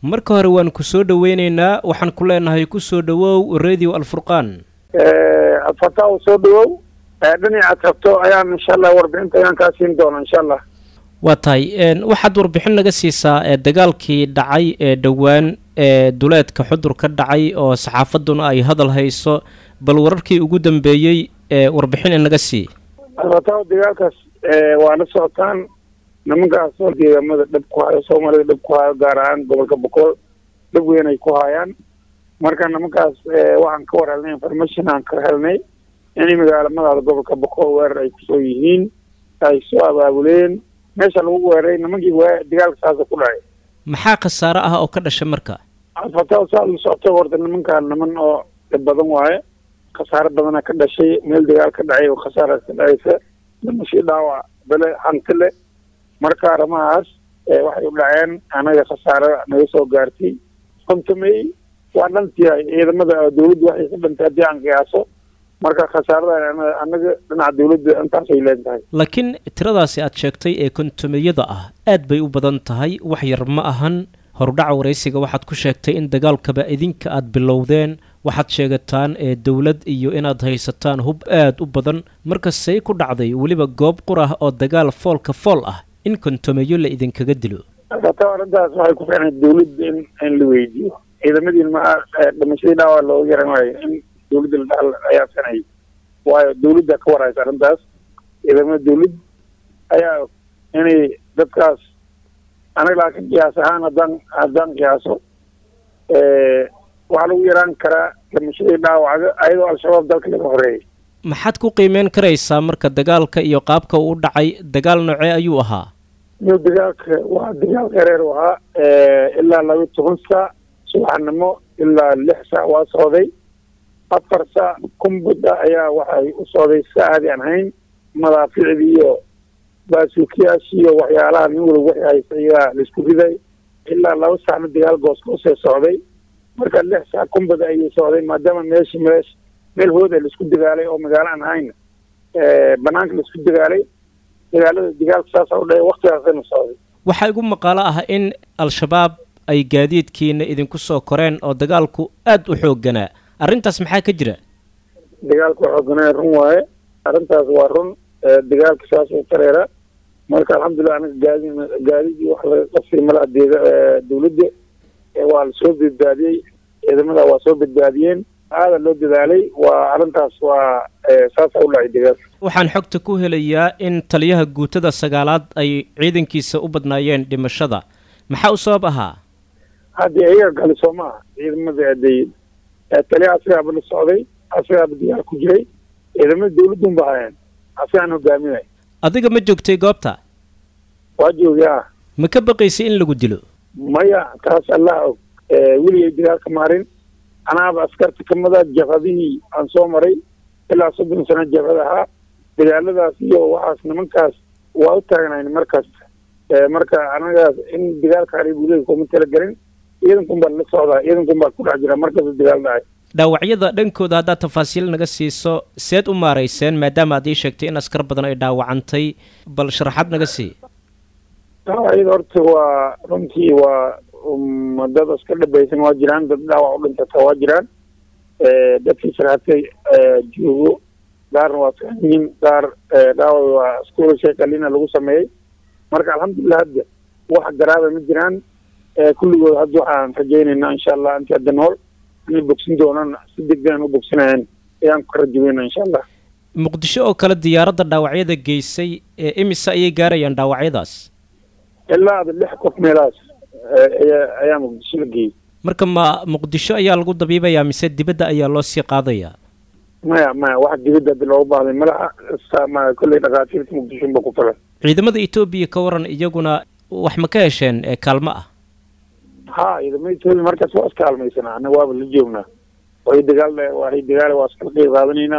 marka hore waan ku soo dhoweyneynaa waxaan ku leenahay ku soo dhowow radio alfurqaan adfataa u soo dhawow dhinacaad rabto ayaan insha allah warbixinta ayaan kaa siin doona insha allah waa tahay waxaad warbixin naga siisaa ee dagaalkii dhacay ee dhowaan ee duleedka xudur ka dhacay oo saxaafadduna ay hadal hayso bal wararkii ugu dambeeyey ee warbixin inaga sii adfataa dagaalkaas waa la socotaan nimankaas oo deegaamada dhab ku hayo soomaalida dhab ku hayo gaar ahaan gobolka boqol dhab weyn ay ku hayaan marka nimankaas waxaan ka war helnay information aan ka helnay inay magaalamadaada gobolka boqol weerar ay kusoo yihiin ay soo abaabuleen meesha lagu weeraray nimankii waa dagaalka saasa ku dhacay maxaa khasaare ah oo ka dhasha marka adfataa saa la socota horta nimankaan niman oo dhib badan waaye khasaare badana ka dhashay meel dagaal ka dhacay oo khasaara ka dhacaysa dhimashii dhaawac bele hanti le marka arrimahaas waxay u dhaceen anaga khasaare naga soo gaartay kontamey waa dhantiyahay ciidamada dawladda waxay ka dhantay haddii aan qiyaaso marka khasaarada anaga dhinaca dawladda intaasay leentahay laakiin tiradaasi aad sheegtay ee kontomeyada ah aad bay u badan tahay wax yar ma ahan horudhaca waraysiga waxaad ku sheegtay in dagaalkaba idinka aad bilowdeen waxaad sheegataan ee dowlad iyo inaad haysataan hub aad u badan marka say ku dhacday weliba goob qur ah oo dagaal foolka fool ah in kontomeyo la idinkaga dilo ata arrintaas waxay ku fiicnay dawladda in in la weydiiyo ciidamadiin ma dhimashadii dhaawaa looga yaran waayo in dawladda la dhaal ayaa sanay waayo dawladda ka waraysa arrintaas ciidamada dawladd ayaa inay dadkaas anaga laakiin qiyaas ahaan haddaan haddaan qiyaaso waxaa lagu yaraan karaa dhimashadii dhaawaca ayadoo al-shabaab dalka laga horeeyay maxaad ku qiimeyn karaysaa marka dagaalka iyo qaabka uu dhacay dagaal noocee ayuu ahaa iyo dagaalka waa dagaal qareer u ahaa ilaa laba toban saac subaxnimo ilaa lix saac waa socday afar saac kumbudda ayaa waxay u socday saacadii aan hayn madaaficdii iyo baasuukiyaashii iyo waxyaalaha nin waliba waxay haysa ayaa laisku riday ilaa laba saacna dagaal goosgoosee socday marka lix saac kumbada ayuu socday maadaama meeshi meesh meel hooda laisku dagaalay oo magaalo aan ahayn banaanka laisku dagaalay dagaalada dagaalka saasa u dhahay waktigaasayna socday waxaa igu maqaalo ah in al-shabaab ay gaadiidkiina idinku soo koreen oo dagaalku aada u xoogganaa arrintaas maxaa ka jira dagaalku xooganaa run waaye arrintaas waa run dagaalka saas u tareera marka alxamdulilah anaga gaadi gaadidii wax laga qabsay malaha deega dawladda waa lasoo badbaadiyey ciidamada waa soo badbaadiyeen aada loo dadaalay waa arrintaas waa saasa u dhacay dagaalka waxaan xogta ku helayaa in taliyaha guutada sagaalaad ay ciidankiisa u badnaayeen dhimashada maxaa u sabab ahaa haddii iyaga gali soo ma aha ciidamada aday taliyaha asigaaba la socday asigaaba dagaal ku jiray ciidamada dawladun ba hayeen asigaan hogaaminay adiga ma joogtay goobta waa joogay ah ma ka baqaysay in lagu dilo maya taas allah og weligay dagaalka maarin anaaba askarta kamida jabhadihii aan soo maray ilaa soddon sano jabhad ahaa dagaaladaas iyo waxaas nimankaas waa u taagnayn markasta marka anagaas in dagaalka haribulega kuma talagelin ciidankun baa la socdaa ciidankun baa ku dhex jira markasta dagaal dhacay dhaawacyada dhankooda haddaad tafaasiil naga siiso seed u maarayseen maadaama aad ii sheegtay in askar badan ay dhaawacantay bal sharaxaad naga sii dhaawacyada horta waa runtii waa dad askar dhabaysan waa jiraan dad dhaawac u dhintata waa jiraan dadkii sharaatay joogo qaarna waa fiicanyihiin qaar dhaawac waa iskuulashay qalina lagu sameeyey marka alxamdulilah hadda wax garaaba ma jiraan kulligood hadda waxaan rajaynaynaa insha allah intii hadda nool inay bogsin doonaan si degdegan u bogsanayaan ayaan ku rajaweyna insha allah muqdisho oo kale diyaaradda dhaawacyada geysay ee imise ayay gaarayaan dhaawacyadaas ilaa ada lix qof meelahaas ayaa ayaa muqdisho la geeyey marka ma muqdisho ayaa lagu dabiibayaa mise dibadda ayaa loo sii qaadayaa maya maya wax dibadda haddi loogu baahday malaha ma kolley dhakhaatiirta muqdisho ba ku filan ciidamada etoobiya ka waran iyaguna wax ma ka hesheen ee kaalmo ah ha ciidamada etoobiya markaas waa iska halmaysanaa annaga waaba la joognaa way dagaal waay dagaal waa iskala qeyb qaadanaynaa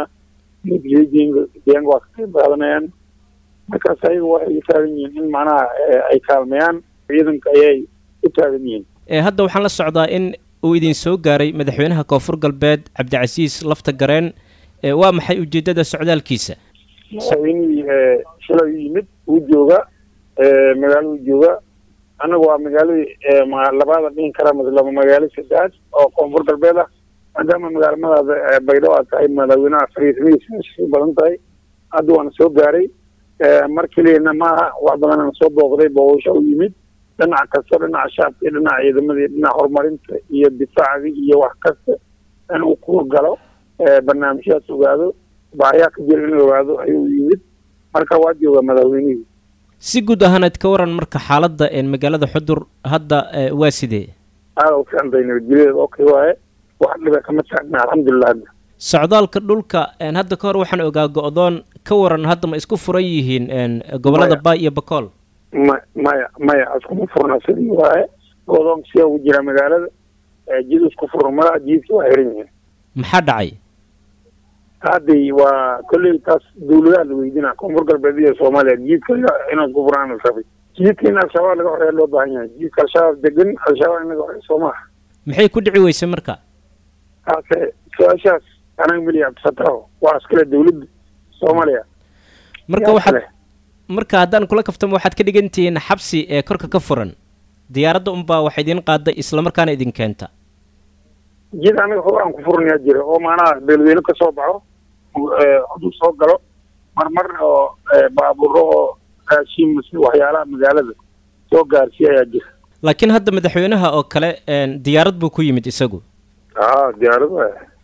deegaanka waa ka qeyb qaadanayaan markaas ayaga waxay u taagan yihiin in macnaha ay kaalmeeyaan ciidanka ayay u taagan yihiin hadda waxaan la socdaa in uu idin soo gaaray madaxweynaha koonfur galbeed cabdicasiis lafta gareen waa maxay ujeeddada socdaalkiisa madaxweynihii shalay u yimid wuu jooga magaaladu jooga anagu waa magaaladii labaada dhihin kara laba magaalo saddexaad oo koonfur galbeed ah maadaama magaalamadaada baydhabo aad tahay madaaweynaha fariismadiisa badan tahay hadda waana soo gaaray mar keliyana maaha wax badanana soo booqday booqasho u yimid dhinac kasta dhinaca shacabka iyo dhinaca ciidamadii dhinaca horumarinta iyo difaacdii iyo wax kasta in uu ku galo barnaamijyaas ogaado baahiyaa ka jira in ogaado ayuu yimid marka waa joogaa madaxweynihii si guud ahaaneed ka waran marka xaaladda magaalada xudur hadda waa sidee aada u fiicantay nabadgelyadeeda okay waaye wax dhiba kama taagna alxamdulilah hadda socdaalka dhulka hadda ka hor waxaan ogaa go-doon ka waran hadda ma isku furan yihiin gobolada baay iyo bakool ma maya maya iskuma furna sidii waaye go-doon siyaa ugu jira magaalada jid isku furna malaa jidka waa xiran yihiin maxaa dhacay hadday waa kolley taas dawladaha la weydina koonfur galbeed iyo soomaaliya jiidka inaa isku furaan rabay jiidka in al-shabaab laga horeeya loo baahan yahay jiidka al-shabaab degan al-shabaab in laga horeeya soo maaha maxay ku dhici weysay marka taase su-aashaas anaga meli abdisataho waa iskale dawladda soomaaliya marka waxaad marka haddaan kula kaftamo waxaad ka dhigan tihiin xabsi ee korka ka furan diyaaradda unbaa wax idiin qaada islamarkaana idin keenta jid anaga hor aan ku furnayaa jira oo maanaha beelweyne ka soo baxo xudur soo galo marmar oo baabuuro oo raashiin mase waxyaalaha magaalada soo gaarsiiya ayaa jira laakiin hadda madaxweynaha oo kale diyaarad buu ku yimid isagu a diyaarad